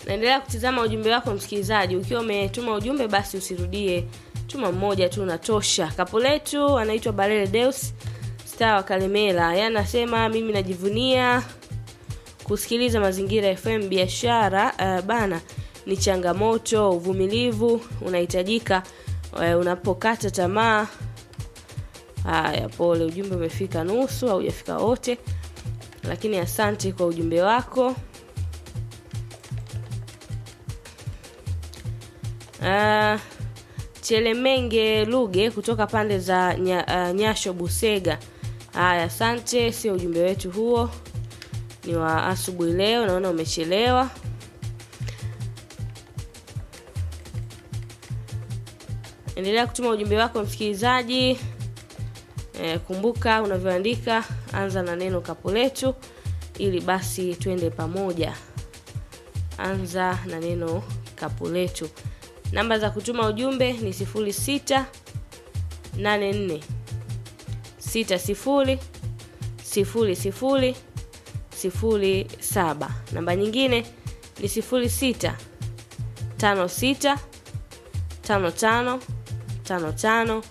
naendelea kutizama ujumbe wako msikilizaji ukiwa umetuma ujumbe basi usirudie tuma mmoja tu unatosha kapu letu anaitwa barele deus star wa kalemela yeye anasema mimi najivunia kusikiliza mazingira fm biashara uh, bana ni changamoto uvumilivu unahitajika uh, unapokata tamaa haya pole ujumbe umefika nusu au hujafika wote lakini asante kwa ujumbe wako uh, chelemenge luge kutoka pande za nya, uh, nyasho busega haya asante sio ujumbe wetu huo ni wa asubuhi leo naona umechelewa endelea kutuma ujumbe wako msikilizaji e, kumbuka unavyoandika anza na neno kapu letu ili basi twende pamoja anza na neno kapu letu namba za kutuma ujumbe ni 06 84 60 00 07 namba nyingine ni 06 56 55 55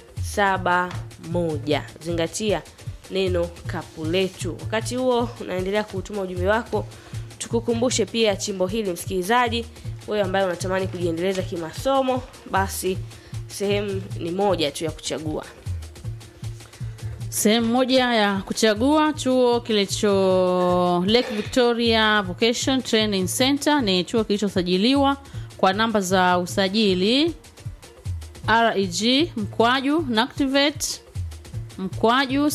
71 zingatia neno kapu letu wakati huo unaendelea kuutuma ujumbe wako tukukumbushe pia chimbo hili msikilizaji wewe ambaye unatamani kujiendeleza kimasomo basi sehemu ni moja tu ya kuchagua sehemu moja ya kuchagua chuo kilicho lake victoria vocation training center ni chuo kilichosajiliwa kwa namba za usajili reg mkwaju nactivate mkwaju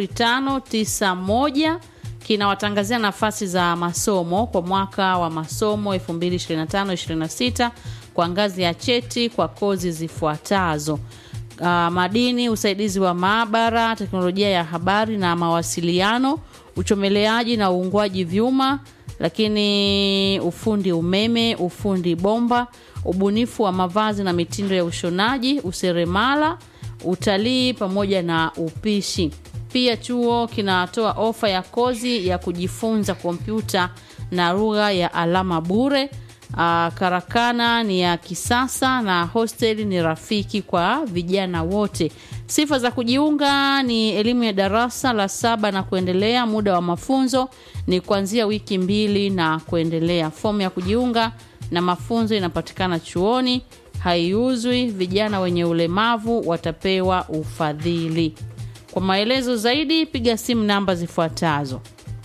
0591 kinawatangazia nafasi za masomo kwa mwaka wa masomo 2025-26 kwa ngazi ya cheti kwa kozi zifuatazo uh, madini usaidizi wa maabara teknolojia ya habari na mawasiliano uchomeleaji na uungwaji vyuma lakini ufundi umeme ufundi bomba ubunifu wa mavazi na mitindo ya ushonaji useremala utalii pamoja na upishi pia chuo kinatoa ofa ya kozi ya kujifunza kompyuta na lugha ya alama bure Uh, karakana ni ya kisasa na hosteli ni rafiki kwa vijana wote sifa za kujiunga ni elimu ya darasa la saba na kuendelea muda wa mafunzo ni kuanzia wiki mbili na kuendelea fomu ya kujiunga na mafunzo inapatikana chuoni haiuzwi vijana wenye ulemavu watapewa ufadhili kwa maelezo zaidi piga simu namba zifuatazo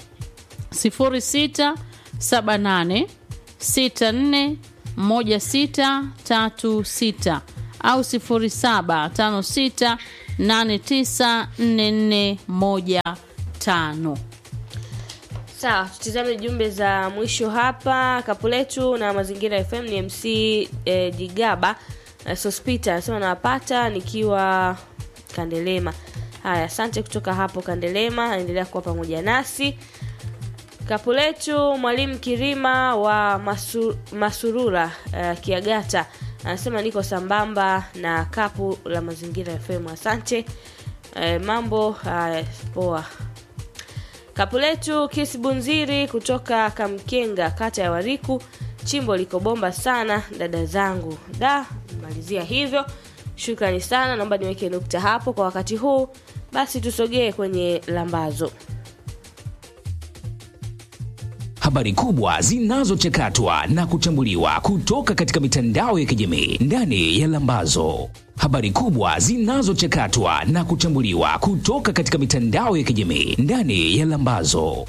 0678 641636 au 0756894415 sawa tutizame jumbe za mwisho hapa kapu letu na mazingira fm ni mc eh, jigaba eh, sospita anasema nawapata nikiwa kandelema haya asante kutoka hapo kandelema endelea kuwa pamoja nasi kapu letu mwalimu kirima wa masu, masurura uh, kiagata anasema niko sambamba na kapu la mazingira fm asante uh, mambo uh, poa kapu letu kisibunziri kutoka kamkenga kata ya wariku chimbo liko bomba sana dada zangu da malizia hivyo shukrani sana naomba niweke nukta hapo kwa wakati huu basi tusogee kwenye lambazo habari kubwa zinazochakatwa na kuchambuliwa kutoka katika mitandao ya kijamii ndani ya Lambazo. Habari kubwa zinazochakatwa na kuchambuliwa kutoka katika mitandao ya kijamii ndani ya Lambazo.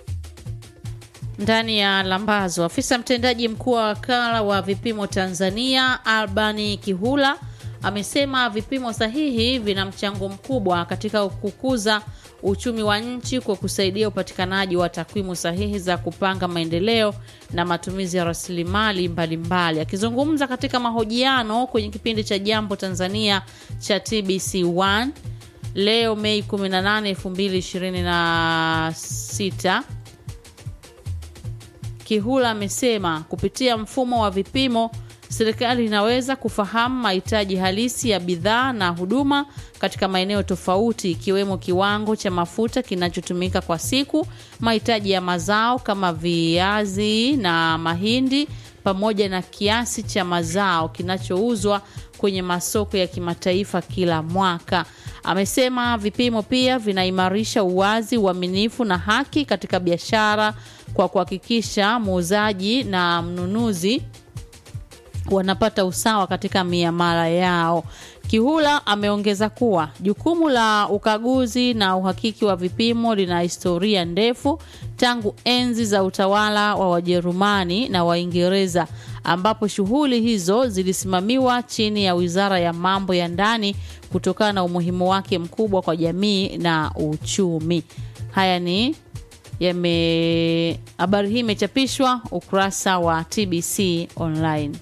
ndani ya lambazo afisa mtendaji mkuu wa wakala wa vipimo tanzania albani kihula amesema vipimo sahihi vina mchango mkubwa katika kukuza uchumi wa nchi kwa kusaidia upatikanaji wa takwimu sahihi za kupanga maendeleo na matumizi ya rasilimali mbalimbali akizungumza katika mahojiano kwenye kipindi cha jambo tanzania cha tbc1 leo mei 18 2026 Kihula amesema kupitia mfumo wa vipimo serikali inaweza kufahamu mahitaji halisi ya bidhaa na huduma katika maeneo tofauti ikiwemo kiwango cha mafuta kinachotumika kwa siku, mahitaji ya mazao kama viazi na mahindi pamoja na kiasi cha mazao kinachouzwa kwenye masoko ya kimataifa kila mwaka. Amesema vipimo pia vinaimarisha uwazi, uaminifu na haki katika biashara kwa kuhakikisha muuzaji na mnunuzi wanapata usawa katika miamala yao. Kihula ameongeza kuwa jukumu la ukaguzi na uhakiki wa vipimo lina historia ndefu tangu enzi za utawala wa Wajerumani na Waingereza ambapo shughuli hizo zilisimamiwa chini ya Wizara ya Mambo ya Ndani kutokana na umuhimu wake mkubwa kwa jamii na uchumi. Haya ni yame habari hii imechapishwa ukurasa wa TBC online.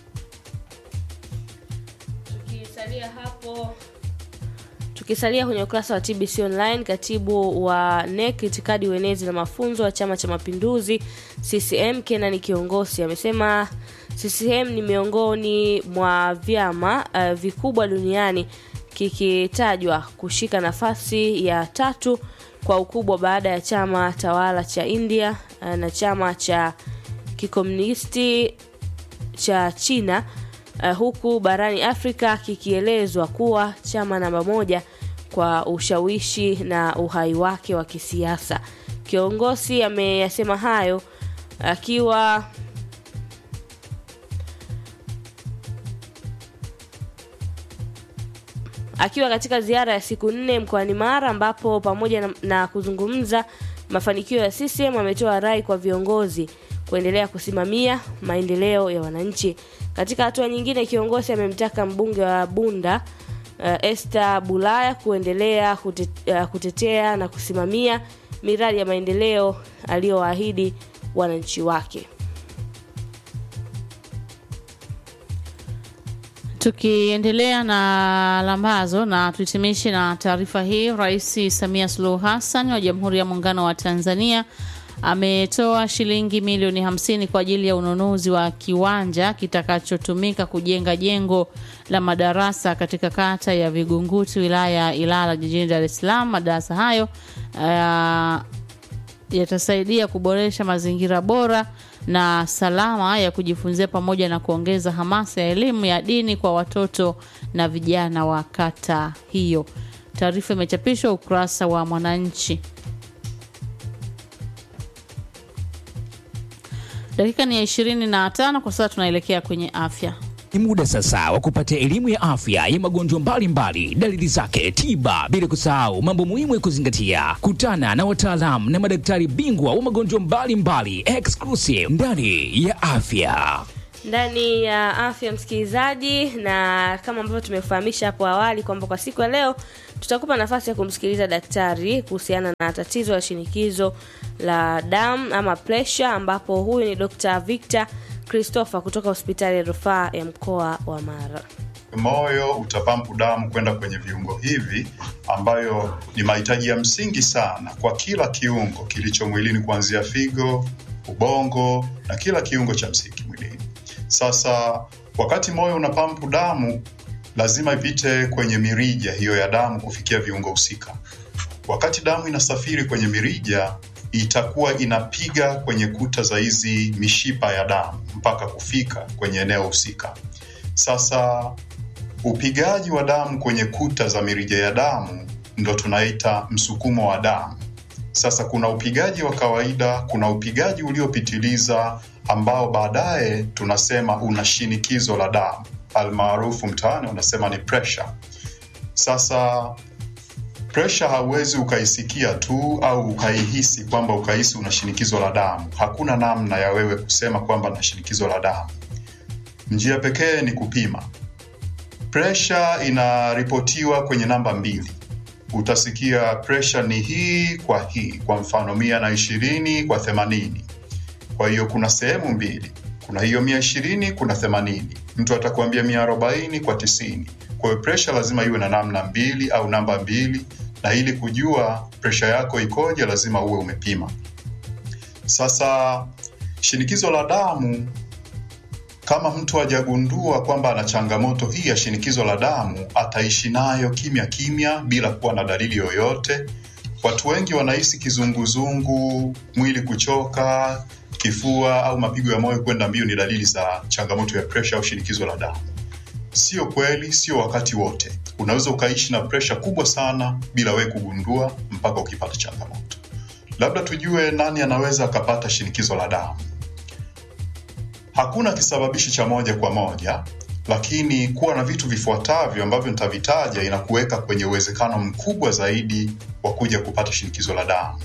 tukisalia hapo tukisalia kwenye ukurasa wa tbc online katibu wa nek itikadi uenezi na mafunzo wa chama cha mapinduzi ccm kenani kiongozi amesema ccm ni miongoni mwa vyama uh, vikubwa duniani kikitajwa kushika nafasi ya tatu kwa ukubwa baada ya chama tawala cha india uh, na chama cha kikomunisti cha china uh, huku barani afrika kikielezwa kuwa chama namba moja kwa ushawishi na uhai wake wa kisiasa kiongozi ameyasema hayo akiwa akiwa katika ziara ya siku nne mkoani Mara ambapo pamoja na, na kuzungumza mafanikio ya CCM ametoa rai kwa viongozi kuendelea kusimamia maendeleo ya wananchi. Katika hatua nyingine, kiongozi amemtaka mbunge wa Bunda uh, Esther Bulaya kuendelea kute, uh, kutetea na kusimamia miradi ya maendeleo aliyowaahidi wananchi wake. Tukiendelea na lambazo na tuhitimishe na taarifa hii, Rais Samia Suluhu Hassan wa Jamhuri ya Muungano wa Tanzania ametoa shilingi milioni hamsini kwa ajili ya ununuzi wa kiwanja kitakachotumika kujenga jengo la madarasa katika kata ya Vigunguti wilaya ya Ilala jijini Dar es Salaam. Madarasa hayo uh, yatasaidia kuboresha mazingira bora na salama ya kujifunzia pamoja na kuongeza hamasa ya elimu ya dini kwa watoto na vijana wa kata hiyo. Taarifa imechapishwa ukurasa wa Mwananchi. Dakika ni ya ishirini na tano kwa sasa, tunaelekea kwenye afya. Ni muda sasa wa kupata elimu ya afya ya magonjwa mbalimbali, dalili zake, tiba, bila kusahau mambo muhimu ya kuzingatia. Kutana na wataalamu na madaktari bingwa wa magonjwa mbalimbali exclusive ndani ya afya. ndani ya afya msikilizaji, na kama ambavyo tumefahamisha hapo awali kwamba kwa siku ya leo tutakupa nafasi ya kumsikiliza daktari kuhusiana na tatizo la shinikizo la damu ama pressure, ambapo huyu ni Dr. Victor Christopher kutoka hospitali ya rufaa ya mkoa wa Mara. Moyo utapampu damu kwenda kwenye viungo hivi, ambayo ni mahitaji ya msingi sana kwa kila kiungo kilicho mwilini, kuanzia figo, ubongo na kila kiungo cha msingi mwilini. Sasa wakati moyo unapampu damu, lazima ipite kwenye mirija hiyo ya damu kufikia viungo husika. Wakati damu inasafiri kwenye mirija, itakuwa inapiga kwenye kuta za hizi mishipa ya damu mpaka kufika kwenye eneo husika. Sasa upigaji wa damu kwenye kuta za mirija ya damu ndo tunaita msukumo wa damu. Sasa kuna upigaji wa kawaida, kuna upigaji uliopitiliza ambao baadaye tunasema una shinikizo la damu, almaarufu mtaani unasema ni pressure. Sasa pressure hauwezi ukaisikia tu au ukaihisi kwamba ukahisi una shinikizo la damu. Hakuna namna ya wewe kusema kwamba na shinikizo la damu. Njia pekee ni kupima. Pressure inaripotiwa kwenye namba mbili. Utasikia pressure ni hii kwa hii, kwa mfano mia na ishirini kwa themanini. Kwa hiyo kuna sehemu mbili, kuna hiyo mia ishirini, kuna themanini. Mtu atakuambia mia arobaini kwa tisini. Kwa hiyo pressure lazima iwe na namna mbili au namba mbili, na ili kujua pressure yako ikoje, lazima uwe umepima. Sasa shinikizo la damu kama mtu hajagundua kwamba ana changamoto hii ya shinikizo la damu, ataishi nayo kimya kimya bila kuwa na dalili yoyote. Watu wengi wanahisi kizunguzungu, mwili kuchoka, kifua au mapigo ya moyo kwenda mbio ni dalili za changamoto ya presha au shinikizo la damu. Sio kweli, sio wakati wote. Unaweza ukaishi na presha kubwa sana bila wewe kugundua mpaka ukipata changamoto. Labda tujue nani anaweza akapata shinikizo la damu. Hakuna kisababishi cha moja kwa moja, lakini kuwa na vitu vifuatavyo ambavyo nitavitaja inakuweka kwenye uwezekano mkubwa zaidi wa kuja kupata shinikizo la damu.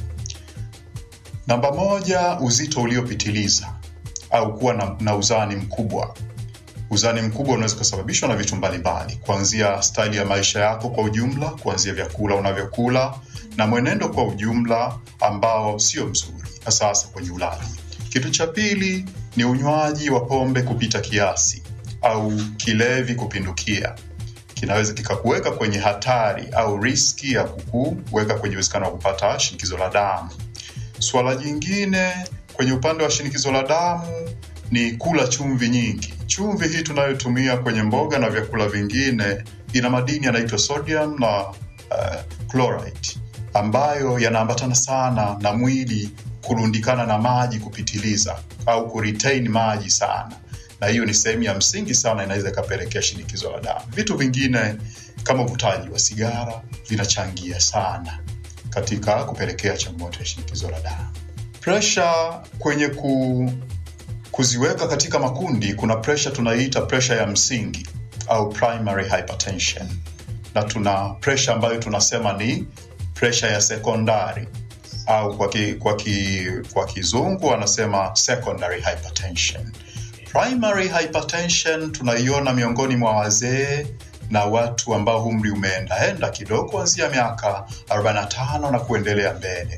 Namba moja, uzito uliopitiliza au kuwa na, na uzani mkubwa. Uzani mkubwa unaweza kusababishwa na vitu mbalimbali, kuanzia staili ya maisha yako kwa ujumla, kuanzia vyakula unavyokula na mwenendo kwa ujumla ambao sio mzuri, hasa hasa kwenye ulaji. Kitu cha pili ni unywaji wa pombe kupita kiasi au kilevi kupindukia. Kinaweza kikakuweka kwenye hatari au riski ya kukuweka kwenye uwezekano wa kupata shinikizo la damu. Suala jingine kwenye upande wa shinikizo la damu ni kula chumvi nyingi. Chumvi hii tunayotumia kwenye mboga na vyakula vingine ina madini yanaitwa sodium na uh, chloride ambayo yanaambatana sana na mwili kurundikana na maji kupitiliza au kuretain maji sana, na hiyo ni sehemu ya msingi sana, inaweza ikapelekea shinikizo la damu. Vitu vingine kama uvutaji wa sigara vinachangia sana katika kupelekea changamoto ya shinikizo la damu. Presha kwenye ku, kuziweka katika makundi, kuna presha tunaiita presha ya msingi au primary hypertension, na tuna presha ambayo tunasema ni presha ya sekondari au kwa, ki, kwa, ki, kwa kizungu wanasema secondary hypertension. Primary hypertension tunaiona miongoni mwa wazee na watu ambao umri umeendaenda kidogo kuanzia miaka 45 na kuendelea mbele.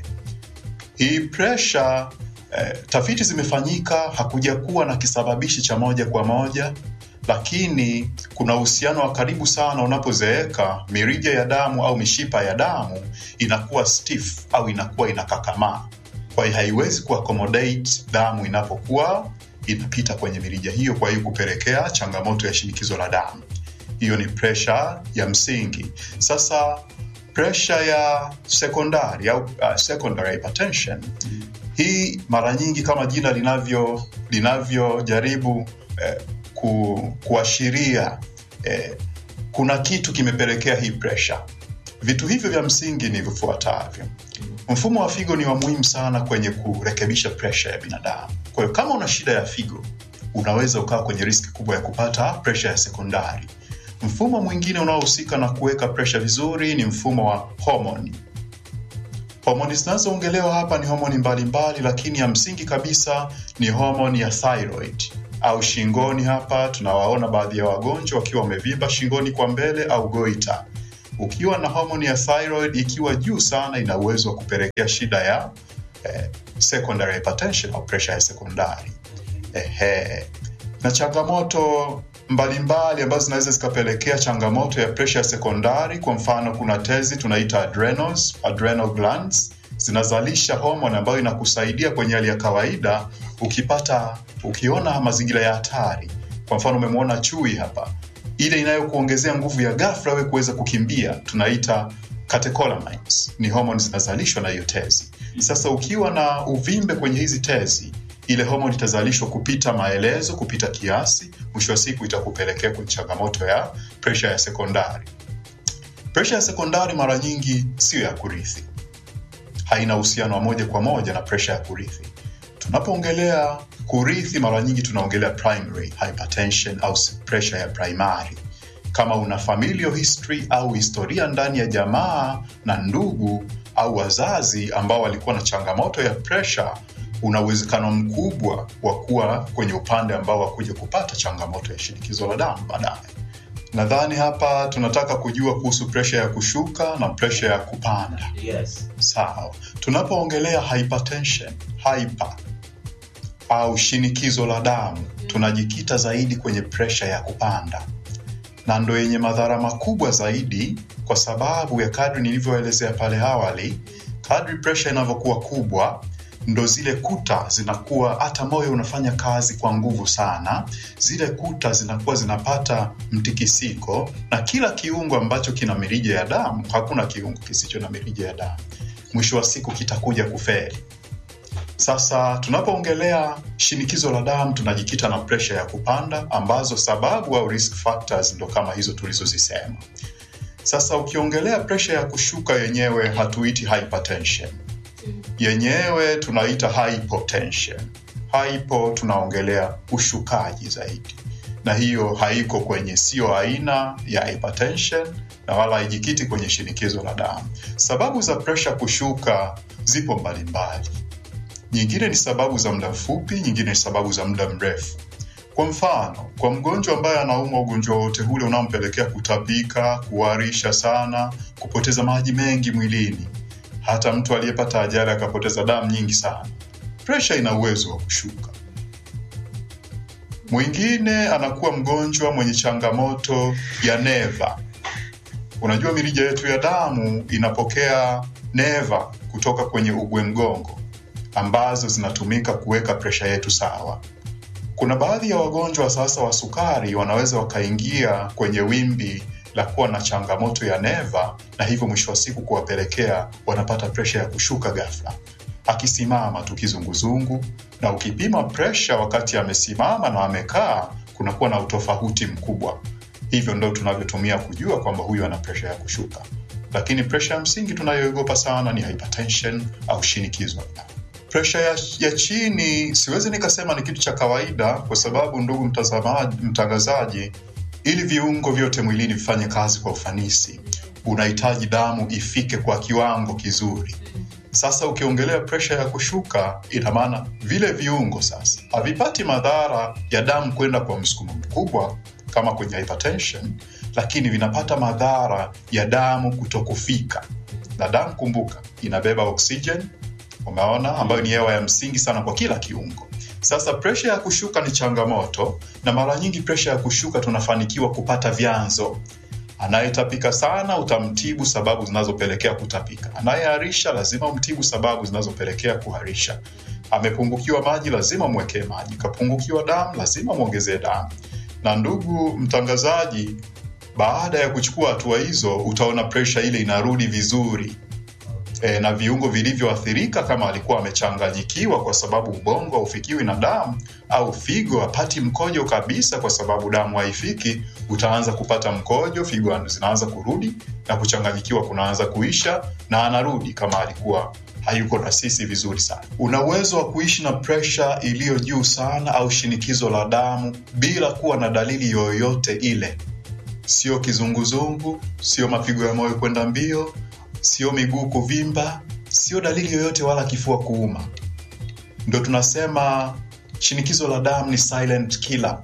Hii presha eh, tafiti zimefanyika, hakuja kuwa na kisababishi cha moja kwa moja, lakini kuna uhusiano wa karibu sana. Unapozeeka, mirija ya damu au mishipa ya damu inakuwa stiff au inakuwa inakakamaa, kwa hiyo haiwezi kuaccommodate damu inapokuwa inapita kwenye mirija hiyo, kwa hiyo kupelekea changamoto ya shinikizo la damu. Hiyo ni presha ya msingi. Sasa presha ya sekondari au uh, secondary hypertension hii mara nyingi kama jina linavyo linavyojaribu eh, ku, kuashiria eh, kuna kitu kimepelekea hii presha. Vitu hivyo vya msingi ni vifuatavyo. Mfumo wa figo ni wa muhimu sana kwenye kurekebisha presha ya binadamu. Kwa hiyo kama una shida ya figo, unaweza ukawa kwenye riski kubwa ya kupata presha ya sekondari. Mfumo mwingine unaohusika na kuweka presha vizuri ni mfumo wa homoni. Homoni zinazoongelewa hapa ni homoni mbalimbali, lakini ya msingi kabisa ni homoni ya thyroid au shingoni. Hapa tunawaona baadhi ya wagonjwa wakiwa wamevimba shingoni kwa mbele au goita. Ukiwa na homoni ya thyroid ikiwa juu sana, ina uwezo wa kupelekea shida ya eh, secondary hypertension au pressure ya sekondari. Ehe. Na changamoto mbalimbali ambazo zinaweza zikapelekea changamoto ya presha ya sekondari. Kwa mfano, kuna tezi tunaita adrenals, adrenal glands zinazalisha homoni ambayo inakusaidia kwenye hali ya kawaida. Ukipata ukiona mazingira ya hatari, kwa mfano umemwona chui hapa, ile inayokuongezea nguvu ya ghafla wewe kuweza kukimbia tunaita catecholamines, ni homoni zinazalishwa na hiyo tezi. Sasa ukiwa na uvimbe kwenye hizi tezi ile homoni itazalishwa kupita maelezo, kupita kiasi, mwisho wa siku itakupelekea kwenye changamoto ya presha ya sekondari. Presha ya sekondari mara nyingi siyo ya kurithi, haina uhusiano wa moja kwa moja na presha ya kurithi. Tunapoongelea kurithi, mara nyingi tunaongelea primary hypertension au presha ya primary. Kama una familial history au historia ndani ya jamaa na ndugu au wazazi ambao walikuwa na changamoto ya presha una uwezekano mkubwa wa kuwa kwenye upande ambao wakuja kupata changamoto ya shinikizo la damu baadaye. Nadhani hapa tunataka kujua kuhusu presha ya kushuka na presha ya kupanda. Yes. Sawa, tunapoongelea hypertension, hyper au shinikizo la damu, tunajikita zaidi kwenye presha ya kupanda, na ndo yenye madhara makubwa zaidi, kwa sababu ya kadri nilivyoelezea pale awali, kadri presha inavyokuwa kubwa ndo zile kuta zinakuwa, hata moyo unafanya kazi kwa nguvu sana, zile kuta zinakuwa zinapata mtikisiko, na kila kiungo ambacho kina mirija ya damu, hakuna kiungo kisicho na mirija ya damu, mwisho wa siku kitakuja kufeli. Sasa tunapoongelea shinikizo la damu tunajikita na presha ya kupanda, ambazo sababu au risk factors ndo kama hizo tulizozisema. Sasa ukiongelea presha ya kushuka yenyewe hatuiti hypertension, yenyewe tunaita hypotension. Hypo tunaongelea ushukaji zaidi, na hiyo haiko kwenye, sio aina ya hypertension na wala haijikiti kwenye shinikizo la damu. Sababu za presha kushuka zipo mbalimbali nyingine ni sababu za muda mfupi, nyingine ni sababu za muda mrefu. Kwa mfano, kwa mgonjwa ambaye anaumwa ugonjwa wote ule unaompelekea kutapika, kuharisha sana, kupoteza maji mengi mwilini, hata mtu aliyepata ajali akapoteza damu nyingi sana, presha ina uwezo wa kushuka. Mwingine anakuwa mgonjwa mwenye changamoto ya neva. Unajua mirija yetu ya damu inapokea neva kutoka kwenye ugwe mgongo ambazo zinatumika kuweka presha yetu sawa. Kuna baadhi ya wagonjwa sasa wa sukari wanaweza wakaingia kwenye wimbi la kuwa na changamoto ya neva, na hivyo mwisho wa siku kuwapelekea wanapata presha ya kushuka ghafla, akisimama tu kizunguzungu, na ukipima presha wakati amesimama na amekaa, kunakuwa na utofauti mkubwa. Hivyo ndo tunavyotumia kujua kwamba huyu ana presha ya kushuka, lakini presha ya msingi tunayoogopa sana ni hypertension au shinikizo la damu. Presha ya, ya chini siwezi nikasema ni kitu cha kawaida, kwa sababu ndugu mtazamaji, mtangazaji, ili viungo vyote mwilini vifanye kazi kwa ufanisi, unahitaji damu ifike kwa kiwango kizuri. Sasa ukiongelea presha ya kushuka, ina maana vile viungo sasa havipati madhara ya damu kwenda kwa msukumo mkubwa kama kwenye hypertension, lakini vinapata madhara ya damu kutokufika. Na damu, kumbuka, inabeba oxygen umeona, ambayo ni hewa ya msingi sana kwa kila kiungo. Sasa presha ya kushuka ni changamoto, na mara nyingi presha ya kushuka tunafanikiwa kupata vyanzo. Anayetapika sana utamtibu sababu zinazopelekea kutapika. Anayeharisha lazima umtibu sababu zinazopelekea kuharisha. Amepungukiwa maji, lazima mwekee maji. Kapungukiwa damu, lazima mwongezee damu. Na ndugu mtangazaji, baada ya kuchukua hatua hizo, utaona presha ile inarudi vizuri e, na viungo vilivyoathirika kama alikuwa amechanganyikiwa kwa sababu ubongo haufikiwi na damu au figo hapati mkojo kabisa kwa sababu damu haifiki, utaanza kupata mkojo, figo zinaanza kurudi na kuchanganyikiwa kunaanza kuisha, na anarudi kama alikuwa hayuko na sisi vizuri sana. Una uwezo wa kuishi na presha iliyo juu sana au shinikizo la damu bila kuwa na dalili yoyote ile, sio kizunguzungu, sio mapigo ya moyo kwenda mbio sio miguu kuvimba, sio dalili yoyote wala kifua kuuma. Ndo tunasema shinikizo la damu ni silent killer,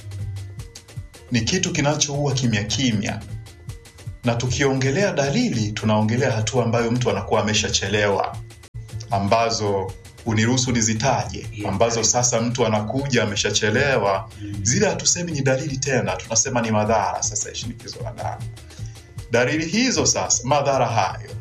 ni kitu kinachoua kimya kimya. Na tukiongelea dalili, tunaongelea hatua ambayo mtu anakuwa ameshachelewa, ambazo uniruhusu nizitaje, ambazo sasa mtu anakuja ameshachelewa. Zile hatusemi ni dalili tena, tunasema ni madhara sasa ya shinikizo la damu. Dalili hizo sasa, madhara hayo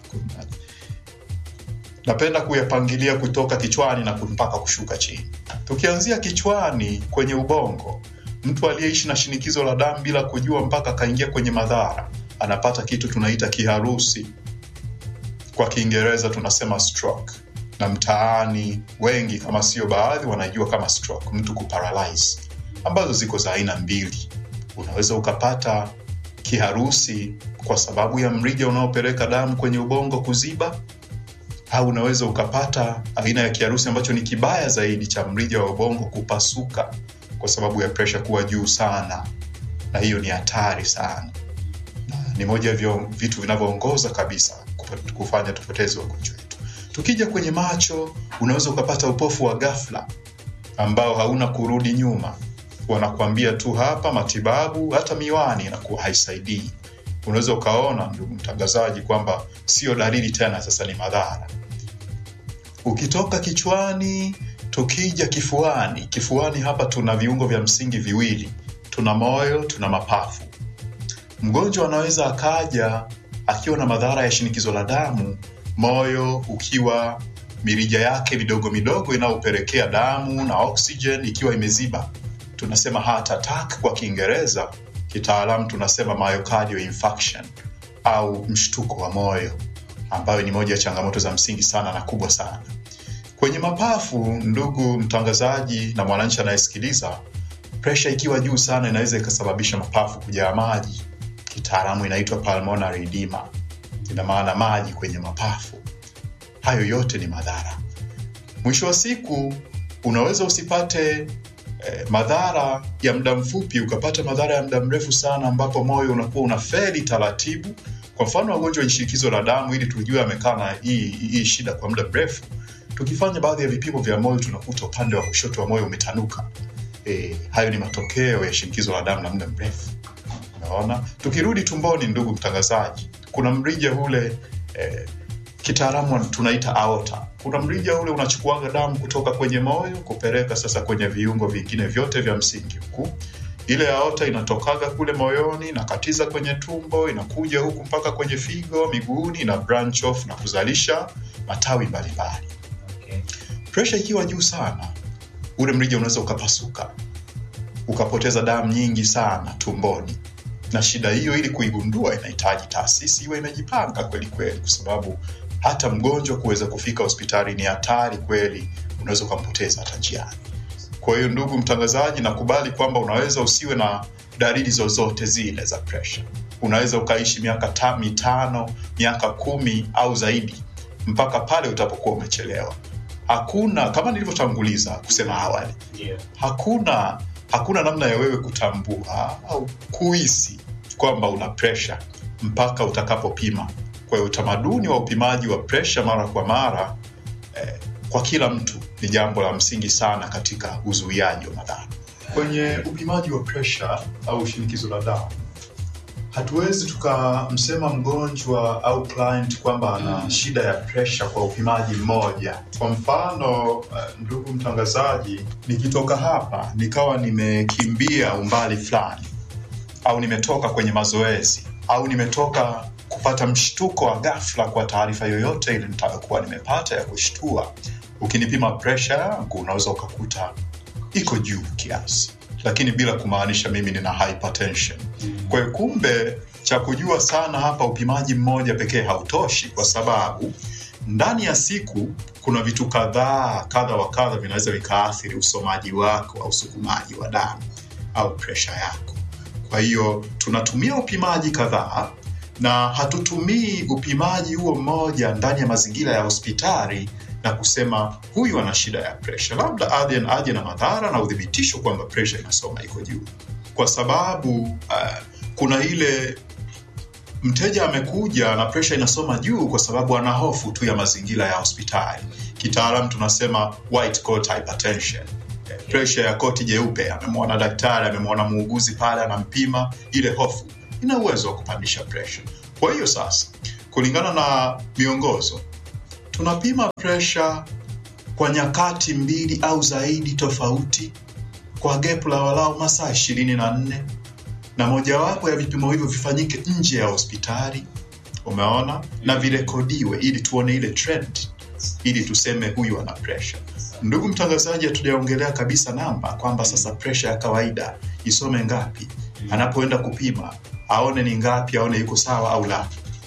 napenda kuyapangilia kutoka kichwani na mpaka kushuka chini. Tukianzia kichwani kwenye ubongo, mtu aliyeishi na shinikizo la damu bila kujua mpaka akaingia kwenye madhara, anapata kitu tunaita kiharusi, kwa Kiingereza tunasema stroke, na mtaani wengi kama sio baadhi wanaijua kama stroke, mtu kuparalyze, ambazo ziko za aina mbili. Unaweza ukapata kiharusi kwa sababu ya mrija unaopeleka damu kwenye ubongo kuziba, au unaweza ukapata aina ya kiharusi ambacho ni kibaya zaidi cha mrija wa ubongo kupasuka kwa sababu ya presha kuwa juu sana, na hiyo ni hatari sana, na ni moja ya vitu vinavyoongoza kabisa kufanya tupoteze wagonjwa wetu. Tukija kwenye macho, unaweza ukapata upofu wa ghafla ambao hauna kurudi nyuma wanakuambia tu hapa matibabu, hata miwani inakuwa haisaidii. Unaweza ukaona, ndugu mtangazaji, kwamba sio dalili tena, sasa ni madhara. Ukitoka kichwani, tukija kifuani, kifuani hapa tuna viungo vya msingi viwili, tuna moyo, tuna mapafu. Mgonjwa anaweza akaja akiwa na madhara ya shinikizo la damu, moyo ukiwa mirija yake midogo midogo inayopelekea damu na oxygen ikiwa imeziba. Tunasema heart attack kwa Kiingereza, kitaalamu tunasema myocardial infarction au mshtuko wa moyo, ambayo ni moja ya changamoto za msingi sana na kubwa sana kwenye mapafu. Ndugu mtangazaji na mwananchi anayesikiliza, presha ikiwa juu sana inaweza ikasababisha mapafu kujaa maji, kitaalamu inaitwa pulmonary edema, ina maana maji kwenye mapafu. Hayo yote ni madhara. Mwisho wa siku unaweza usipate eh, madhara ya muda mfupi, ukapata madhara ya muda mrefu sana, ambapo moyo unakuwa unafeli taratibu. Kwa mfano wagonjwa wa shinikizo la damu, ili tujue amekaa na hii hii shida kwa muda mrefu, tukifanya baadhi ya vipimo vya moyo tunakuta upande wa kushoto wa moyo umetanuka. E, hayo ni matokeo ya shinikizo la damu la muda mrefu. Unaona, tukirudi tumboni, ndugu mtangazaji, kuna mrija ule eh, kitaalamu tunaita aorta. Kuna mrija ule unachukuaga damu kutoka kwenye moyo kupeleka sasa kwenye viungo vingine vyote vya msingi huku. Ile aorta inatokaga kule moyoni, inakatiza kwenye tumbo, inakuja huku mpaka kwenye figo, miguuni, ina branch off na kuzalisha matawi mbalimbali. Presha ikiwa juu sana, ule mrija unaweza ukapasuka, ukapoteza damu nyingi sana tumboni na shida hiyo ili kuigundua inahitaji taasisi iwe imejipanga kweli kweli, kwa sababu hata mgonjwa kuweza kufika hospitali ni hatari kweli, unaweza ukampoteza hata njiani. Kwa hiyo, ndugu mtangazaji, nakubali kwamba unaweza usiwe na dalili zozote zile za presha. Unaweza ukaishi miaka ta, mitano, miaka kumi au zaidi, mpaka pale utapokuwa umechelewa. Hakuna kama nilivyotanguliza kusema awali, hakuna hakuna namna ya wewe kutambua au kuhisi kwamba una presha mpaka utakapopima. Kwa hiyo utamaduni wa upimaji wa presha mara kwa mara eh, kwa kila mtu ni jambo la msingi sana katika uzuiaji wa madhara. Kwenye upimaji wa presha au shinikizo la damu, hatuwezi tukamsema mgonjwa au client kwamba ana shida ya presha kwa upimaji mmoja. Kwa mfano, uh, ndugu mtangazaji, nikitoka hapa nikawa nimekimbia umbali fulani au nimetoka kwenye mazoezi au nimetoka kupata mshtuko wa ghafla kwa taarifa yoyote ile nitakayokuwa nimepata ya kushtua, ukinipima presha yangu unaweza ukakuta iko juu kiasi, lakini bila kumaanisha mimi nina hypertension. Kwa hiyo kumbe, cha kujua sana hapa, upimaji mmoja pekee hautoshi, kwa sababu ndani ya siku kuna vitu kadhaa kadha wa kadha vinaweza vikaathiri usomaji wako au usukumaji wa damu au presha yako. Kwa hiyo tunatumia upimaji kadhaa na hatutumii upimaji huo mmoja ndani ya mazingira ya hospitali na kusema huyu ana shida ya presha, labda aje aje na madhara na udhibitisho kwamba presha inasoma iko juu, kwa sababu uh, kuna ile mteja amekuja na presha inasoma juu kwa sababu ana hofu tu ya mazingira ya hospitali. Kitaalamu tunasema white coat hypertension, presha ya koti jeupe. Amemwona daktari, amemwona muuguzi pale, anampima. Ile hofu ina uwezo wa kupandisha presha. Kwa hiyo sasa, kulingana na miongozo, tunapima presha kwa nyakati mbili au zaidi tofauti kwa gepu la walau masaa ishirini na nne na mojawapo ya vipimo hivyo vifanyike nje ya hospitali, umeona, na virekodiwe ili tuone ile trend, ili tuseme huyu ana presha. Ndugu mtangazaji, hatujaongelea kabisa namba kwamba sasa presha ya kawaida isome ngapi, anapoenda kupima aone ni ngapi, aone yuko sawa au la.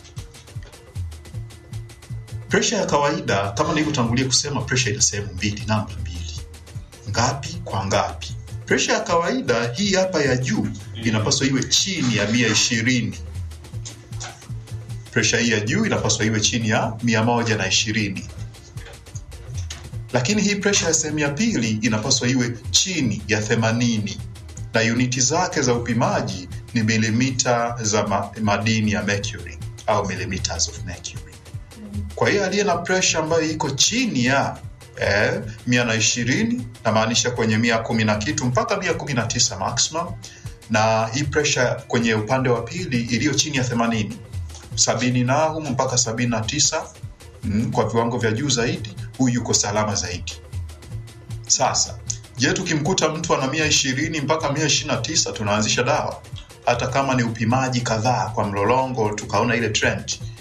Presha ya kawaida kama nilivyotangulia kusema, presha ina sehemu mbili, namba mbili, ngapi kwa ngapi. Presha ya kawaida hii hapa ya juu inapaswa iwe chini ya mia ishirini. Presha hii ya juu inapaswa iwe chini ya mia moja na ishirini, lakini hii presha ya sehemu ya pili inapaswa iwe chini ya themanini, na uniti zake za upimaji ni milimita za ma madini ya mercury au millimeters of mercury. Kwa hiyo aliye na presha ambayo iko chini ya eh, mia na ishirini namaanisha kwenye mia kumi na kitu mpaka mia kumi na tisa maximum, na hii presha kwenye upande wa pili iliyo chini ya themanini sabini na humu mpaka sabini na tisa mm, kwa viwango vya juu zaidi, huyu yuko salama zaidi. Sasa je, tukimkuta mtu ana mia ishirini mpaka mia ishirini na tisa tunaanzisha dawa, hata kama ni upimaji kadhaa kwa mlolongo, tukaona ile trend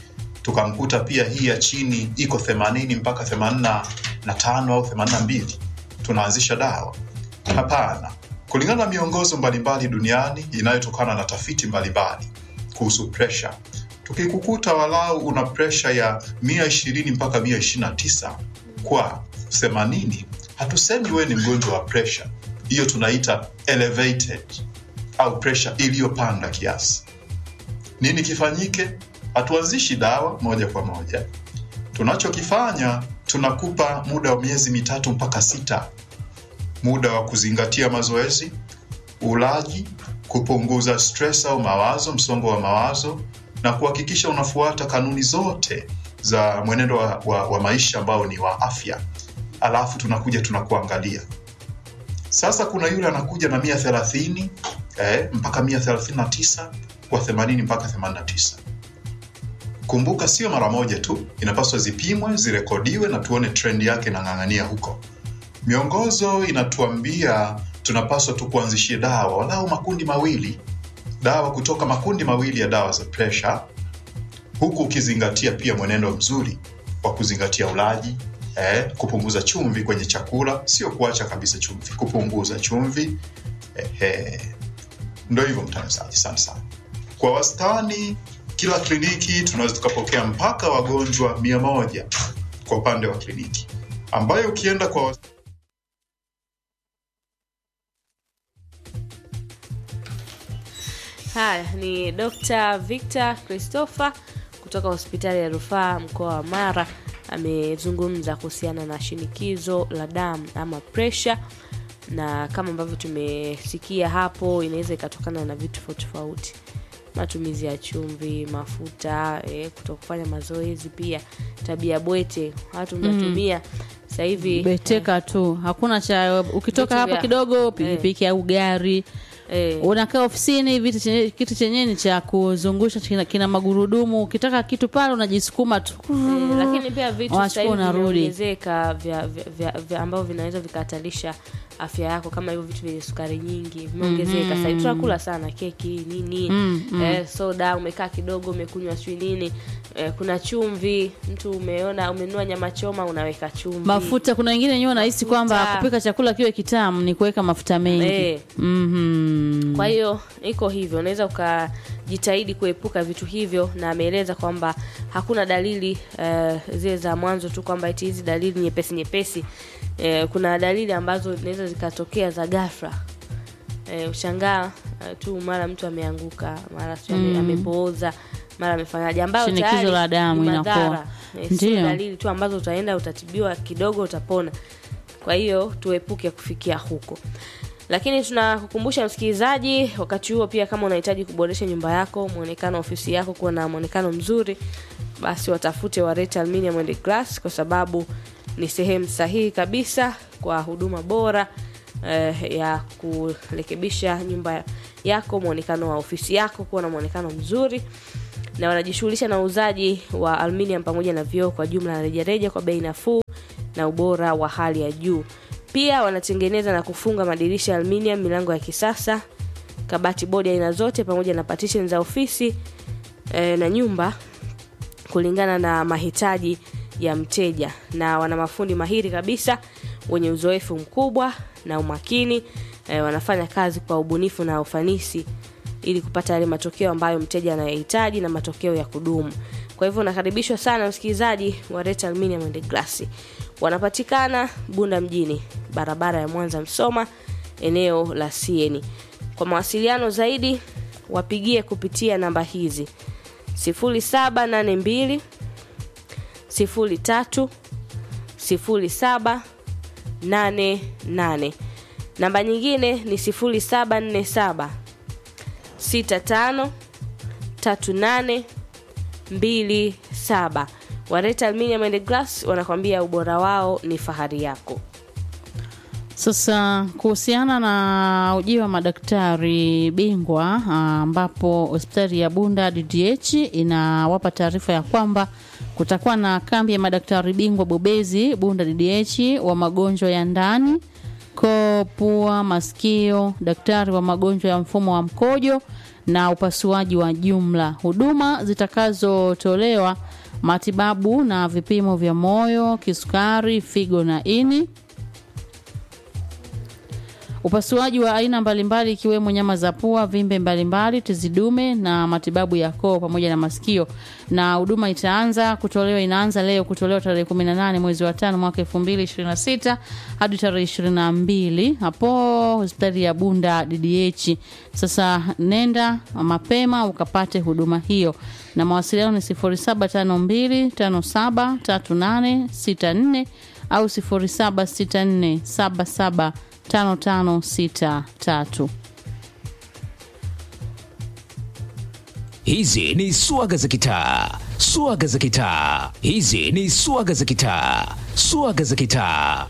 tukamkuta pia hii ya chini iko 80 mpaka 85 au 82 tunaanzisha dawa hapana kulingana na miongozo mbalimbali duniani inayotokana na tafiti mbalimbali kuhusu presha tukikukuta walau una presha ya 120 mpaka 129 kwa 80 hatusemi wewe ni mgonjwa wa presha hiyo tunaita elevated au presha iliyopanda kiasi nini kifanyike hatuanzishi dawa moja kwa moja tunachokifanya tunakupa muda wa miezi mitatu mpaka sita muda wa kuzingatia mazoezi ulaji kupunguza stress au mawazo msongo wa mawazo na kuhakikisha unafuata kanuni zote za mwenendo wa, wa, wa maisha ambao ni wa afya alafu tunakuja tunakuangalia sasa kuna yule anakuja na mia thelathini eh, mpaka mia thelathini na tisa kwa themanini mpaka themanini na tisa kumbuka sio mara moja tu inapaswa zipimwe zirekodiwe na tuone trend yake inang'ang'ania huko miongozo inatuambia tunapaswa tu kuanzishie dawa walau makundi mawili dawa kutoka makundi mawili ya dawa za presha huku ukizingatia pia mwenendo mzuri wa kuzingatia ulaji eh, kupunguza chumvi kwenye chakula sio kuacha kabisa chumvi kupunguza chumvi eh, eh. ndo hivyo mtangazaji asante sana kwa wastani kila kliniki tunaweza tukapokea mpaka wagonjwa mia moja kwa upande wa kliniki ambayo ukienda kwa wastani Haya ni Dr. Victor Christopher kutoka hospitali ya rufaa mkoa wa Mara amezungumza kuhusiana na shinikizo la damu ama pressure, na kama ambavyo tumesikia hapo, inaweza ikatokana na vitu tofauti tofauti, matumizi ya chumvi, mafuta, eh, kutokufanya mazoezi, pia tabia bwete watu mnatumia sasa hivi beteka tu hakuna cha ukitoka Vitu hapa vya- kidogo pikipiki au gari eh, unakaa ofisini vitu chenye, kitu chenyewe ni cha kuzungusha kina, kina magurudumu ukitaka kitu pale unajisukuma tu Eh, lakini pia vitu Unachukua sasa hivi unarudi. vimeongezeka vya, vya, vya, vya ambavyo vinaweza vikahatarisha afya yako kama hivyo vitu vyenye sukari nyingi vimeongezeka sasa hivi tunakula sana keki nini eh, soda umekaa kidogo umekunywa sijui nini eh, kuna chumvi mtu umeona umenunua nyama choma unaweka chumvi mafuta kuna wengine wenyewe wanahisi kwamba Mafuta. kupika chakula kiwe kitamu ni kuweka mafuta mengi Eh. Mhm. kwa hiyo iko hivyo unaweza ukajitahidi kuepuka vitu hivyo na ameeleza kwamba hakuna dalili eh, zile za mwanzo tu kwamba eti hizi dalili nyepesi nyepesi eh, kuna dalili ambazo zinaweza zikatokea za ghafla eh, ushangaa eh, tu mara mtu ameanguka mara sijui ame- amepooza mara amefanyaje ambayo Shinikizo tayari la damu ni inakuwa. madhara. Eh, sio Ndiyo. dalili tu ambazo utaenda utatibiwa kidogo utapona kwa hiyo tuepuke kufikia huko lakini tunakukumbusha msikilizaji wakati huo pia kama unahitaji kuboresha nyumba yako mwonekano wa ofisi yako kuwa na mwonekano mzuri basi watafute wareta aluminium and glass kwa sababu ni sehemu sahihi kabisa kwa huduma bora eh, ya kurekebisha nyumba yako mwonekano wa ofisi yako kuwa na mwonekano mzuri na wanajishughulisha na uuzaji wa aluminium pamoja na vioo kwa jumla na rejareja kwa bei nafuu na ubora wa hali ya juu pia wanatengeneza na kufunga madirisha ya aluminium milango ya kisasa kabati bodi aina zote pamoja na partition za ofisi e, na nyumba kulingana na mahitaji ya mteja na wana mafundi mahiri kabisa wenye uzoefu mkubwa na umakini e, wanafanya kazi kwa ubunifu na ufanisi ili kupata yale matokeo ambayo mteja anayohitaji na matokeo ya kudumu kwa hivyo unakaribishwa sana msikilizaji wa Reta Aluminium and Glass wanapatikana bunda mjini barabara ya mwanza msoma eneo la sieni kwa mawasiliano zaidi wapigie kupitia namba hizi 0782 03 07 88 namba nyingine ni 0747 65 38 27 wareta aluminium and glass wanakwambia ubora wao ni fahari yako Sasa kuhusiana na ujio wa madaktari bingwa ah, ambapo hospitali ya Bunda DDH inawapa taarifa ya kwamba kutakuwa na kambi ya madaktari bingwa bobezi Bunda DDH wa magonjwa ya ndani, koo, pua, masikio, daktari wa magonjwa ya mfumo wa mkojo na upasuaji wa jumla. Huduma zitakazotolewa matibabu na vipimo vya moyo, kisukari, figo na ini upasuaji wa aina mbalimbali ikiwemo nyama za pua, vimbe mbalimbali, tezi dume na matibabu ya koo pamoja na masikio. Na huduma itaanza kutolewa, inaanza leo kutolewa tarehe 18 mwezi wa tano mwaka 2026 hadi tarehe 22 hapo hospitali ya Bunda DDH. Sasa nenda mapema ukapate huduma hiyo, na mawasiliano ni 0752573864 au 076477 5563. Hizi ni swaga za kitaa, swaga za kitaa. Hizi ni swaga za kitaa, swaga za kitaa.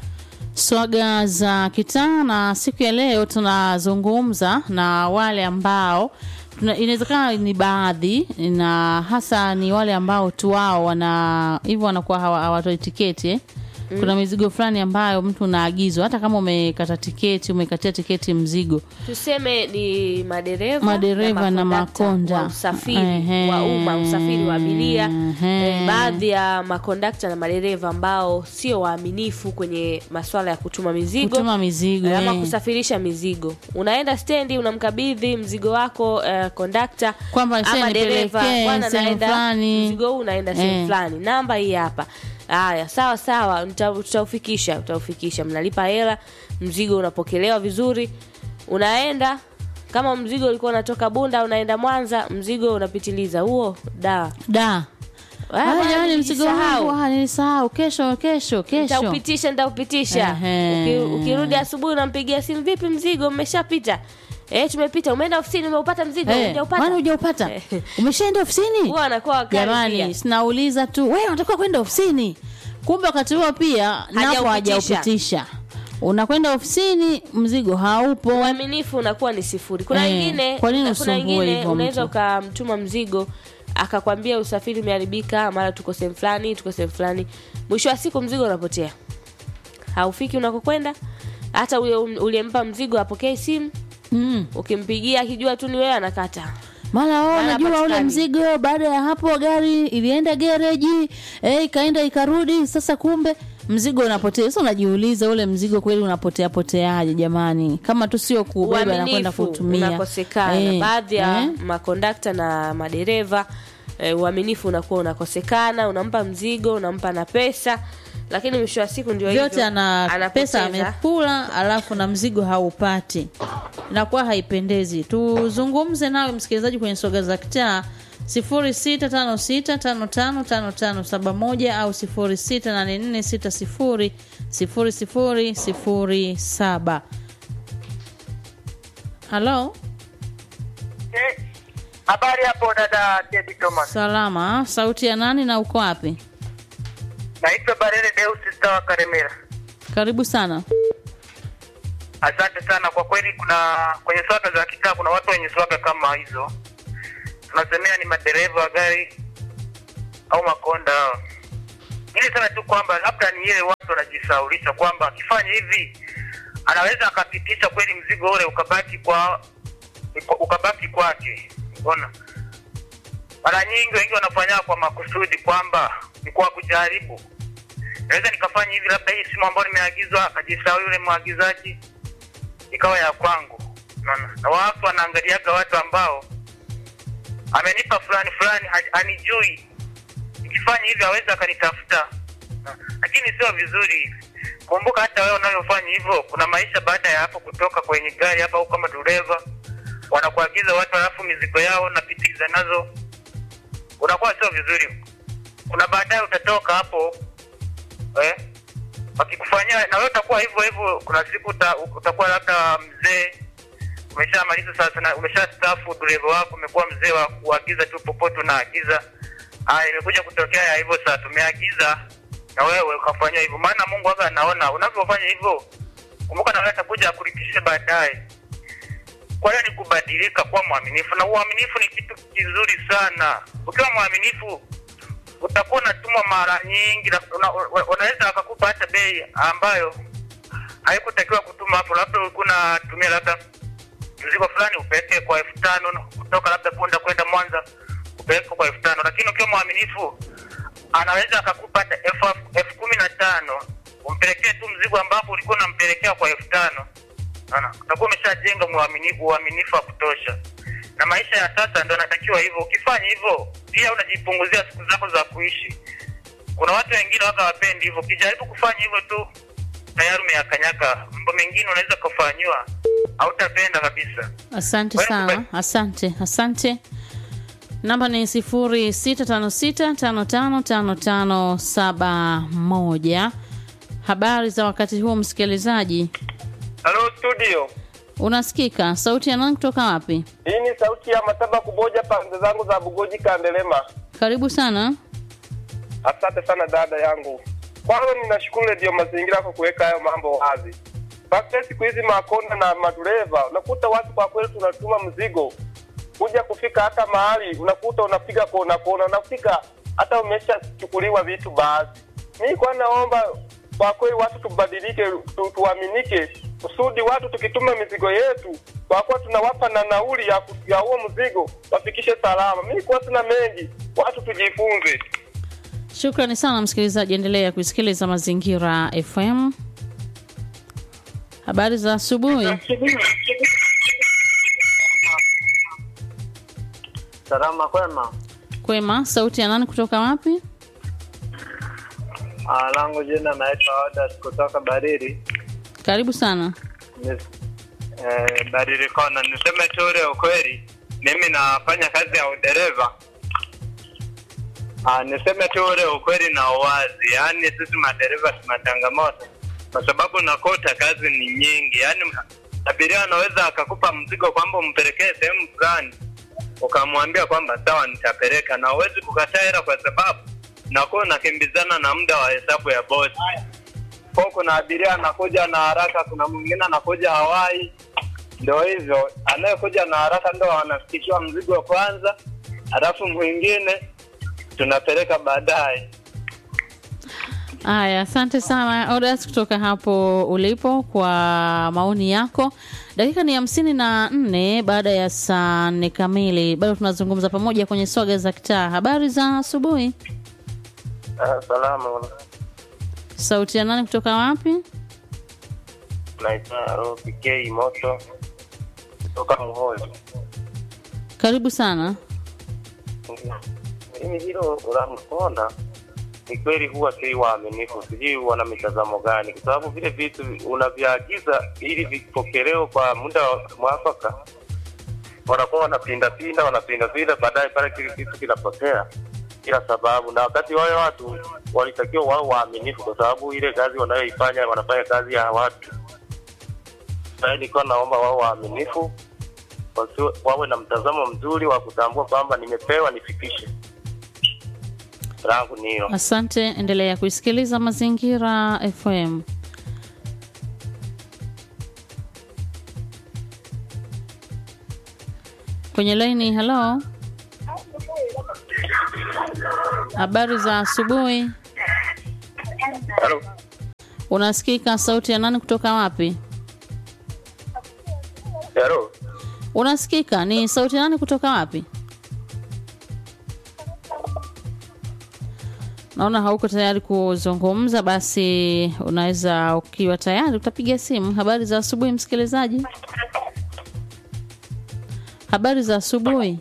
Swaga za kitaa, na siku ya leo tunazungumza na wale ambao tuna- inawezekana ni baadhi na hasa ni wale ambao tu wao wana hivyo wanakuwa hawa- hawatoi tiketi eh? Kuna mizigo fulani ambayo mtu unaagizwa hata kama umekata tiketi, umekatia tiketi mzigo tuseme ni madereva Madereva na makondakta makonda. wa usafiri Ehe. wa umma usafiri wa abiria Ehe. eh, baadhi ya makondakta na madereva ambao sio waaminifu kwenye masuala ya kutuma mizigo kutuma mizigo eh, ama eh. kusafirisha mizigo unaenda stendi unamkabidhi mzigo wako eh, kondakta Kwamba sasa ama dereva nipelekee bwana sehemu naenda fulani. mzigo huu unaenda sehemu Eh. fulani namba hii hapa haya sawa sawa nita- tutaufikisha tutaufikisha mnalipa hela mzigo unapokelewa vizuri unaenda kama mzigo ulikuwa unatoka bunda unaenda mwanza mzigo unapitiliza huo da da Ah, Ah, bwana, jamani mzigo nilisahau. wangu ah, nilisahau kesho kesho kesho nitaupitisha nitaupitisha Ehe. Uki- ukirudi asubuhi unampigia simu vipi mzigo mmeshapita eh tumepita umeenda ofisini umeupata mzigo Eh, hujaupata? kwani hujaupata Eh. umeshaenda ofisini huwa anakuwa wakali pia. jamani sinauliza tu wewe unatakiwa kwenda ofisini kumbe wakati huo pia napo Hajaupitisha. hajaupitisha unakwenda ofisini mzigo haupo uaminifu unakuwa ni sifuri kuna Eh, wengine kwa nini kuna usumbue wengine hivyo unaweza mtu? ukamtuma mzigo akakwambia usafiri umeharibika mara tuko sehemu fulani tuko sehemu fulani mwisho wa siku mzigo unapotea haufiki unakokwenda hata ule uliyempa mzigo apokee simu mm. ukimpigia akijua tu ni wewe anakata mara oh, Mara najua ule hapatikani. mzigo baada ya hapo gari ilienda gereji eh, ikaenda ikarudi sasa kumbe mzigo unapotea sasa unajiuliza ule mzigo kweli unapotea poteaje jamani kama tu sio kubeba na kwenda uaminifu kutumia unakosekana Eh, baadhi ya eh. makondakta na madereva eh, uaminifu unakuwa unakosekana unampa mzigo unampa na pesa lakini mwisho wa siku ndio vyote hivyo, ana pesa anapoteza. amekula alafu na mzigo haupati inakuwa haipendezi tuzungumze nawe msikilizaji kwenye soga za kitaa 0656555571 au 0684600007 halo Eh, Habari hapo dada Teddy Thomas. salama sauti ya nani na uko wapi Naitwa Barere Deus Stawa Karemera. karibu sana Asante sana kwa kweli, kuna kwenye swaga za kitaa kuna watu wenye swaga kama hizo, tunasemea ni madereva wa gari au makonda hao. Ili sema tu kwamba labda ni ile watu wanajisaulisha kwamba akifanya hivi anaweza akapitisha kweli mzigo ule ukabaki kwa ukabaki kwake. Unaona, mara nyingi wengi wanafanya kwa makusudi kwamba ni kwa kujaribu naweza nikafanya hivi, labda hii simu ambayo nimeagizwa, akajisahau yule mwagizaji, ikawa ya kwangu. Unaona, na watu wanaangaliaga watu ambao amenipa fulani fulani, ha- hanijui, nikifanya hivi aweza akanitafuta, Na- lakini sio vizuri hivi. Kumbuka hata wewe unayofanya hivyo, kuna maisha baada ya hapo, kutoka kwenye gari hapa au kama dereva wanakuagiza watu, halafu mizigo yao napitiza nazo, unakuwa sio vizuri. Kuna baadaye utatoka hapo eh, wakikufanyia na wewe utakuwa hivyo hivyo. Kuna siku uta, utakuwa labda mzee umeshamaliza sasa, na umeshastaafu, dereva wako umekuwa mzee wa kuagiza tu popote unaagiza. Haya, imekuja kutokea ya hivyo, sasa tumeagiza na wewe ukafanyia hivyo, maana Mungu waga anaona unavyofanya hivyo. Kumbuka na wewe atakuja akulipishe baadaye. Kwa hiyo ni kubadilika, kuwa mwaminifu, na uaminifu ni kitu kizuri sana. Ukiwa mwaminifu utakuwa unatumwa mara nyingi, na una- una- wanaweza wakakupa hata bei ambayo haikutakiwa kutuma hapo, labda ulikuwa unatumia labda mzigo fulani upeleke kwa elfu tano kutoka labda Punda kwenda Mwanza upeleke kwa elfu tano lakini ukiwa mwaminifu anaweza akakupa hata elfu elfu kumi na tano umpelekee tu mzigo ambapo ulikuwa unampelekea kwa elfu tano Unaona? utakuwa umeshajenga uaminifu uaminifu wa kutosha na maisha ya sasa ndo anatakiwa hivyo ukifanya hivyo pia unajipunguzia siku zako za kuishi kuna watu wengine waka wapendi hivyo ukijaribu kufanya hivyo tu tayari umeyakanyaka mambo mengine unaweza kufanyiwa hautapenda kabisa Asante Wewe sana, kubali. asante, asante. Namba ni sifuri sita tano sita tano tano tano tano saba moja. Habari za wakati huu msikilizaji, Halo studio, unasikika? Sauti ya nani kutoka wapi? hii ni sauti ya Mataba Kuboja, pande zangu za Bugoji Kandelema. Karibu sana. Asante sana dada yangu. Kwanza ninashukuru redio mazingira kwa kuweka hayo mambo wazi. Basi siku hizi makonda na madereva, unakuta watu kwa kweli tunatuma mzigo kuja kufika hata mahali unakuta unapiga kona kona, unafika hata umeshachukuliwa vitu baadhi. Mimi kwa naomba kwa kweli watu tubadilike, tu, tuaminike kusudi watu tukituma mizigo yetu kwa kuwa tunawapa na nauli ya, ku- ya huo mzigo wafikishe salama. Mimi kwa sina mengi, watu tujifunze. Shukrani sana msikilizaji, endelea kusikiliza Mazingira FM. Habari za asubuhi. Salama kwema. Kwema, sauti ya nani kutoka wapi? Ah, langu jina naitwa Odas kutoka Bariri. Karibu sana. Ni- Eh, Bariri kona. Niseme tu ule ukweli, mimi nafanya kazi ya udereva. Ah, niseme tu ule ukweli na uwazi, yaani sisi madereva tuna changamoto kwa sababu nakuta kazi ni nyingi, yaani abiria anaweza akakupa mzigo kwamba umpelekee sehemu fulani ukamwambia kwamba sawa, nitapeleka, na huwezi kukataa hela kwa sababu nakuwa unakimbizana na muda wa hesabu ya bosi. Kwa kuna abiria anakuja na haraka, kuna mwingine anakuja hawai. Ndio hivyo, anayekuja na haraka ndo anafikishiwa mzigo kwanza, halafu mwingine tunapeleka baadaye. Haya, asante sana Odas kutoka hapo ulipo kwa maoni yako. Dakika ni hamsini na nne baada ya saa nne kamili. Bado tunazungumza pamoja kwenye swaga za kitaa. Habari za asubuhi. Ah, salama. Sauti ya nani kutoka wapi? Naitwa ROPK Moto kutoka Muholi. Karibu sana. Mimi hilo la mkonda ni kweli huwa si waaminifu, sijui wana mitazamo gani, kwa sababu vile vitu unavyoagiza ili vipokelewe kwa muda wa mwafaka, wanakuwa wanapinda pinda wanapinda pinda, baadaye pale kile kitu kinapotea bila sababu, na wakati wale watu walitakiwa wao waaminifu, kwa sababu ile kazi wanayoifanya wanafanya kazi ya watu. Sasa nilikuwa naomba wao waaminifu, wasiwe- wawe na mtazamo mzuri wa kutambua kwamba nimepewa nifikishe langu ni hilo. Asante, endelea kuisikiliza Mazingira FM. Kwenye laini, halo. Habari za asubuhi. Halo. Unasikika? Sauti ya nani kutoka wapi? Halo. Unasikika? Ni sauti ya nani kutoka wapi? Naona hauko tayari kuzungumza, basi unaweza ukiwa tayari utapiga simu. Habari za asubuhi, msikilizaji. Habari za asubuhi.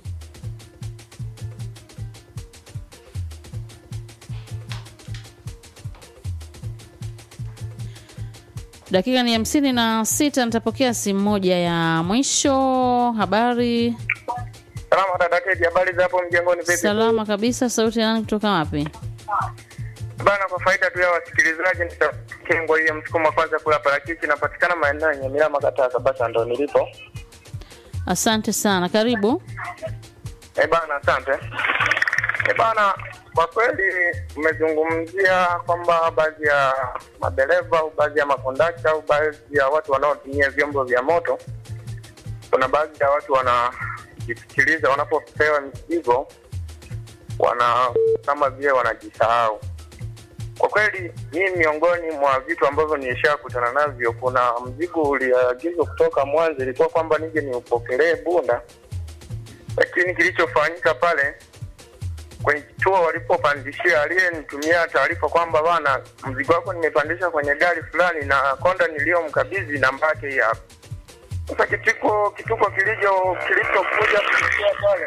Dakika ni hamsini na sita. Nitapokea simu moja ya mwisho. Habari Salama dada Keti, habari za hapo mjengoni vipi? salama kabisa. Sauti ya nani kutoka wapi? Bana, kwa faida tu ya wasikilizaji, nitakengwa hiyo msukuma kwanza kula parachichi, napatikana maeneo yenye Milama Katasa, basi ndo nilipo. Asante sana, karibu. Eh bana, asante. Eh bana, kwa kweli umezungumzia kwamba baadhi ya madereva au baadhi ya makondakta au baadhi ya watu wanaotumia vyombo vya moto, kuna baadhi ya watu wanajisikiliza wanapopewa mizigo, wana kama vile wanajisahau. Kwa kweli hii miongoni mwa vitu ambavyo nilishakutana navyo. Kuna mzigo uliagizwa kutoka Mwanza, ilikuwa kwamba nije niupokelee Bunda, lakini kilichofanyika pale kwenye kituo walipopandishia, aliyenitumia taarifa kwamba bana, mzigo wako nimepandisha kwenye gari fulani na konda niliyomkabidhi namba yake hii hapa. Sasa kituko kituko kilicho kilichokuja kufikia pale,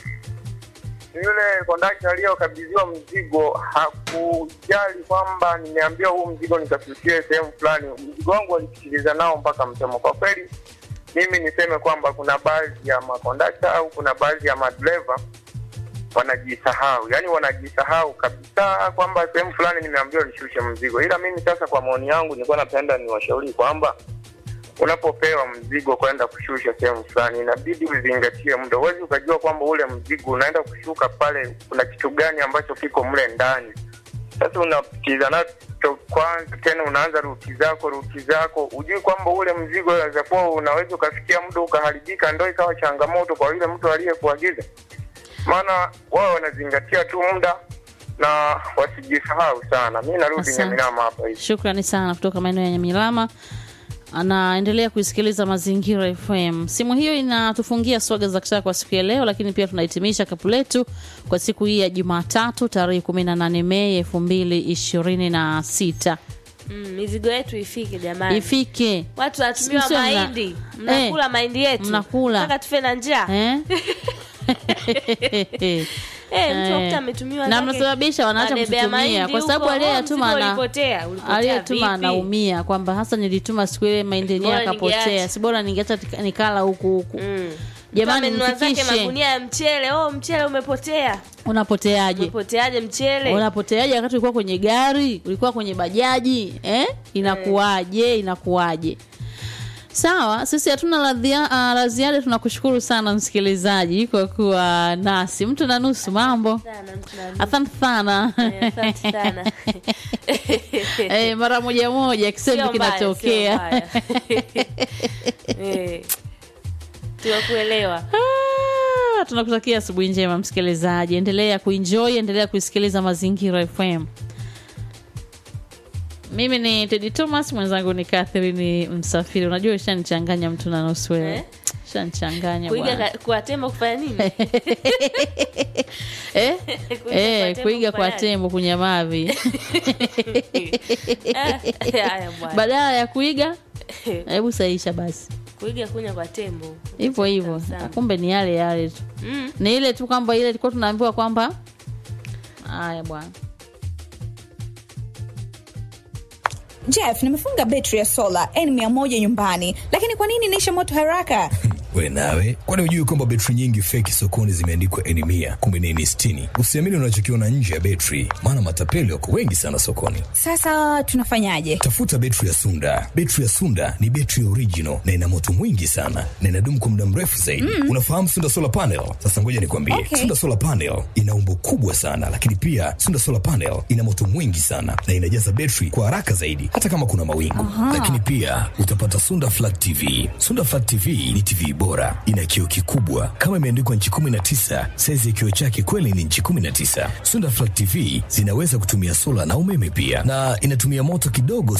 yule kondakta aliyokabidhiwa mzigo hakujali kwamba nimeambiwa huu mzigo nikafikie sehemu fulani. Mzigo wangu walisikiliza nao mpaka msemo. Kwa kweli, mimi niseme kwamba kuna baadhi ya makondakta au kuna baadhi ya madereva wanajisahau, yaani wanajisahau kabisa kwamba sehemu fulani nimeambiwa nishushe mzigo. Ila mimi sasa, kwa maoni yangu, nilikuwa napenda niwashauri kwamba unapopewa mzigo kwenda kushusha sehemu fulani, inabidi uzingatie muda. Huwezi ukajua kwamba ule mzigo unaenda kushuka pale, kuna kitu gani ambacho kiko mle ndani. Sasa unapitiza nacho kwanza, tena unaanza ruti zako ruti zako, ujui kwamba ule mzigo unaweza kuwa unaweza ukafikia muda ukaharibika, ndo ikawa changamoto kwa yule mtu aliyekuagiza. Maana wao wanazingatia tu muda na wasijisahau sana. Mi narudi Asante. Nyaminama hapa hivi. Shukrani sana kutoka maeneo ya Nyamilama. Anaendelea kuisikiliza Mazingira FM. Simu hiyo inatufungia swaga za kitaa kwa siku ya leo, lakini pia tunahitimisha kapu letu kwa siku hii ya Jumatatu tarehe 18 Mei 2026. Mm, mizigo yetu ifike jamani. Ifike Watu wanatumiwa Msio mna- mahindi, mnakula Eh, mahindi yetu, mnakula. Nataka tufe na njaa eh? Eh, mtu Eh. akuta ametumiwa na zake mnasababisha wanaacha madebe ya kututumia mahindi kwa sababu huko. aliyeyatuma Oh, ana- mzigo ulipotea, ulipotea aliyetuma vipi? anaumia kwamba hasa nilituma siku ile mahindi yenyewe Bora akapotea, ningeacha. si bora ningeacha tika- nikala huku huku. Mm. Jamani, Mtu amenunua zake mfikishe. magunia ya mchele. Oh, mchele umepotea. Unapoteaje? Umepoteaje mchele? Unapoteaje wakati ulikuwa kwenye gari, ulikuwa kwenye bajaji eh? Inakuwaje? Inakuwaje? Sawa, sisi hatuna la dhia- ah, la ziada. Tunakushukuru sana msikilizaji kwa kuwa nasi. Mtu na nusu mambo. Sana, mtu na- Asante sana. Eh, asante sana. Eh, mara moja moja kisemu Sio mbaya, sio kinatokea. mbaya. Eh. Tunakuelewa. Ah, tunakutakia asubuhi njema msikilizaji, endelea kuenjoy, endelea kuisikiliza Mazingira FM. Mimi ni Teddy Thomas, mwenzangu ni Catherine Msafiri. Unajua ushanichanganya mtu na nusu wewe. Eh? Ushanichanganya Kuiga bwana. ka- kwa tembo kufanya nini? Eh? Kuiga Eh, kwa tembo kuiga kwa kufanyaje? tembo kunyamavi. Ah, Haya bwana. Badala ya kuiga, hebu saisha basi. Kuiga kunya kwa tembo. Hivyo hivyo. Sana. Kumbe ni yale yale tu. Mm. Ni ile tu kwamba ile tulikuwa tunaambiwa kwamba haya bwana. Jeff, nimefunga betri ya sola N100 nyumbani, lakini kwa nini inaisha moto haraka? we nawe kwani hujui kwamba betri nyingi feki sokoni zimeandikwa eni mia kumbe ni eni sitini usiamini unachokiona nje ya betri maana matapeli wako wengi sana sokoni Sasa tunafanyaje? tafuta betri ya sunda betri ya sunda ni betri original na ina moto mwingi sana na inadumu kwa muda mrefu zaidi unafahamu sunda solar panel sasa ngoja nikwambie Okay. sunda solar panel ina umbo kubwa sana lakini pia sunda solar panel ina moto mwingi sana na inajaza betri kwa haraka zaidi hata kama kuna mawingu lakini pia utapata sunda flat tv sunda flat tv ni tv bora ina kioo kikubwa kama imeandikwa nchi 19 saizi ya kioo chake kweli ni nchi 19 sunda flat tv zinaweza kutumia sola na umeme pia na inatumia moto kidogo